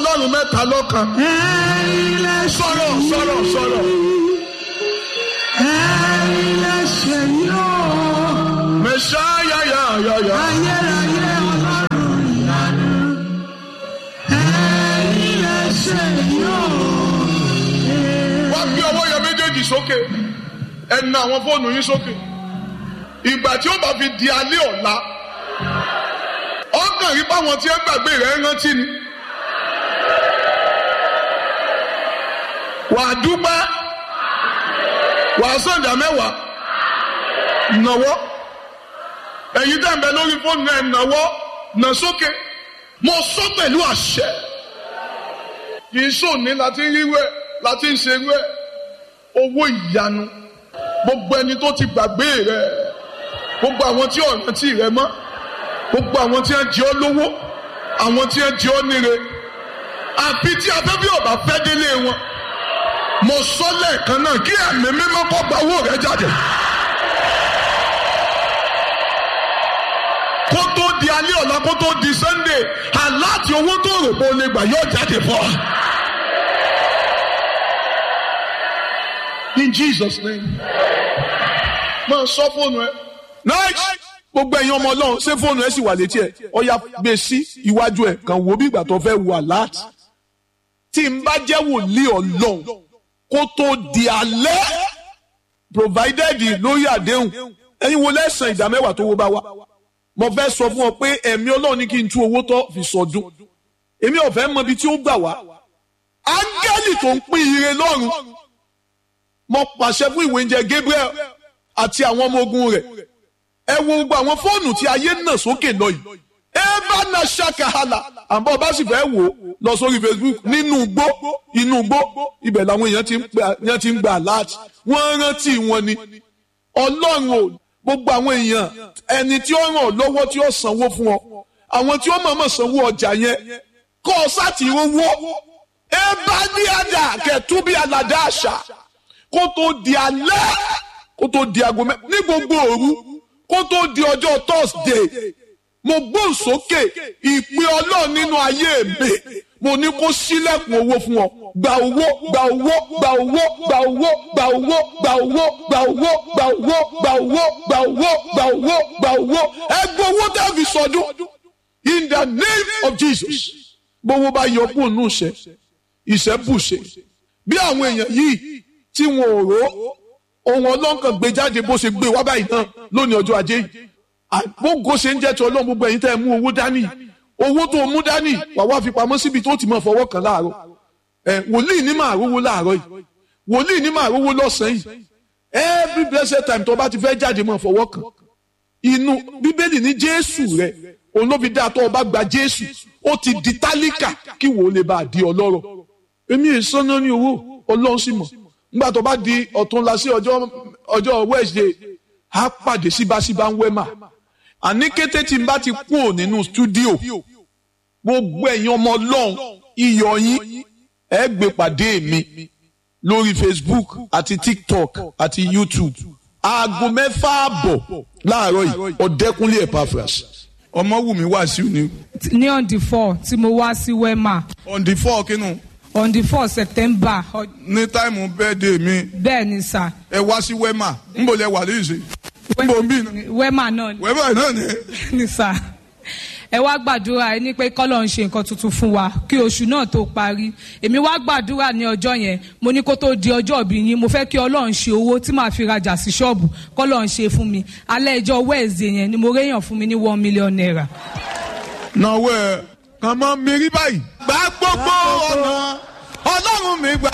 ọlọ́run mẹ́ta lọ́kan. ẹ̀yin lẹ ṣe sọ̀rọ̀ sọ̀rọ̀ sọ̀rọ̀. ẹ̀yin lẹ ṣe yóò. mẹ̀ṣáyà yà yà yà. ayérayé ọlọ́run ìyanu. ẹ̀yin lẹ ṣe yóò. wá gbé ọwọ́ yẹn méjèèjì sókè ẹ na àwọn fóònù yín sókè ìgbà tí ó bá fi di alẹ́ ọ̀la ọkàn rí báwọn tí ẹ gbàgbé rẹ̀ rántí ni wà á dúpẹ́ wà á sọ̀dà mẹ́wàá nàwọ́ ẹ̀yin tẹ̀ ń bẹ lórí fóònù náà nàwọ́ nà sókè mo sọ pẹ̀lú àṣẹ kì í sòní láti rí wẹ̀ láti ń ṣe wẹ̀ owó ìyanu gbogbo ẹni tó ti gbàgbé rẹ gbogbo àwọn tí ò rántí rẹ mọ́ gbogbo àwọn tí wọ́n jẹ ọ́ lówó àwọn tí wọ́n jẹ ọ́ níre àfi tí afẹ́fẹ́ ọ̀bà fẹ́ délé wọn mo sọ lẹ́ẹ̀kan náà kí ẹ̀mí mímọ́ kó gba owó rẹ jáde. kó tó di alẹ́ ọ̀la kó tó di sunday aláàtì owó tó rò pé o lè gbà yóò jáde fún ọ. in jesus name máa sọ fóònù ẹ. nice gbogbo ẹ̀yin ọmọ ọlọ́run ṣé fóònù ẹ sì wà létí ẹ ọya gbé sí iwájú ẹ kàn wò bí ìgbà tó fẹ́ wà láti tí n bá jẹ́ wòlíì ọlọ́run kó tó di alẹ́ provided lórí àdéhùn ẹ̀yin wo lẹ́sàn ìdá mẹ́wàá tó wó bá wá mo fẹ́ sọ fún ọ pé ẹ̀mí ọlọ́run ní kí n tú owó tó fi sọdún èmi ò fẹ́ mọ ibi tí ó gbà wá áńgẹ́lì tó ń pín ire lọ́run mo pàṣẹ fún ìwé oúnjẹ Gabriel àti àwọn ọmọ ogun rẹ̀ ẹ wo gbogbo àwọn fóònù tí ayé nà sókè lọ yìí ẹ bá na ṣàkàhàlà àbọ̀ bá sì fẹ́ wò ó lọ sórí Facebook nínú igbó inú igbó ibẹ̀ làwọn èèyàn ti ń gbà èèyàn ti ń gbà láti wọ́n rántí wọn ni ọlọ́run ò gbogbo àwọn èèyàn ẹni tí ó ràn ọ́ lọ́wọ́ tí ó sanwó fún ọ àwọn tí ó mọ̀ọ́mọ̀ sanwó ọjà yẹn kọ́ ọ sáti owó ẹ bá ní àdá kẹtù bí aládá àṣà kó tó di alẹ́ kó tó di aago mẹ́ ní gbogbo òru kó tó di ọjọ́ thursday mo gbóhùn sókè ìpè ọlọ́run nínú ayé mi mo ní kó sílẹ̀kùn owó fún ọ gba owó gba owó gba owó gba owó gba owó gba owó gba owó gba owó gba owó gba owó gba owó gba owó ẹ gbọ́ owó tẹ́ fi sọdún in the name of jesus gbowó bá yọ kúrò nù ṣe ìṣẹ́bùṣe bí àwọn èèyàn yìí tí wọn ò rò ohun ọlọ́nkàn gbé jáde bó ṣe gbé wá báyìí náà lónìí ọjọ́ ajé yìí àgbógo ṣe ń jẹ́ ti ọlọ́run gbogbo ẹ̀yin tẹ́ ẹ mú owó dání owó tó mú dání wà wá fi pamọ́ síbi tó ti máa fọwọ́ kàn láàárọ̀ ẹ wòlíì ní máa rówó láàárọ̀ yìí wòlíì ní máa rówó lọ́sàn-án yìí every blessed time tó bá ti fẹ́ jáde máa fọwọ́ kàn inú bíbélì ní jésù rẹ òun ló fi dá tó o bá gba jésù ó ti di tálíkà kí wò ó lè bá a di ọlọ́rọ̀ èmi èso náà ní owó ọlọ́run sì mọ̀ nígbà tó bá di ọ̀túnla sí ọjọ́ ọjọ́ wednesday á pàdé síbáṣíbá ń wẹ́mà àní kété tí n bá ti kúrò nínú stúdíò gbogbo ẹ̀yin ọmọ ọlọ́run iyọ̀ yín ẹ gbé pàdé mi lórí facebook àti tiktok àti youtube aago mẹ́fà àbọ̀ láàárọ̀ yìí ọ̀dẹ́kunlé epaphras ọmọwùmí wàásù ni ní on the four tí mo wá sí wema on the four kínú on the four september ọ- ní táìmù bẹ́ẹ̀dẹ̀ mi bẹ́ẹ̀ ni sà ẹ wá sí wema nbọ lẹ wà lóyún sí nbọ bí iná wema náà ni- wema náà ni ni sà ẹ wá gbàdúrà ẹ ní pé kọ́lọ̀ ń ṣe nǹkan tuntun fún wa kí oṣù náà tó parí èmi wá gbàdúrà ní ọjọ́ yẹn mo ní kó tó di ọjọ́ ìbí yín mo fẹ́ kí ọlọ́run ṣe owó tí màá fi rajà sí ṣọ́ọ̀bù kọ́lọ̀ ń ṣe fún mi alẹ́ ìjọ wẹ́ẹ̀sì yẹn ni mo réyàn fún mi ní one million naira. náwó ẹ kàn máa mérí báyìí. gbà gbogbo ọ̀nà ọlọ́run mi gbà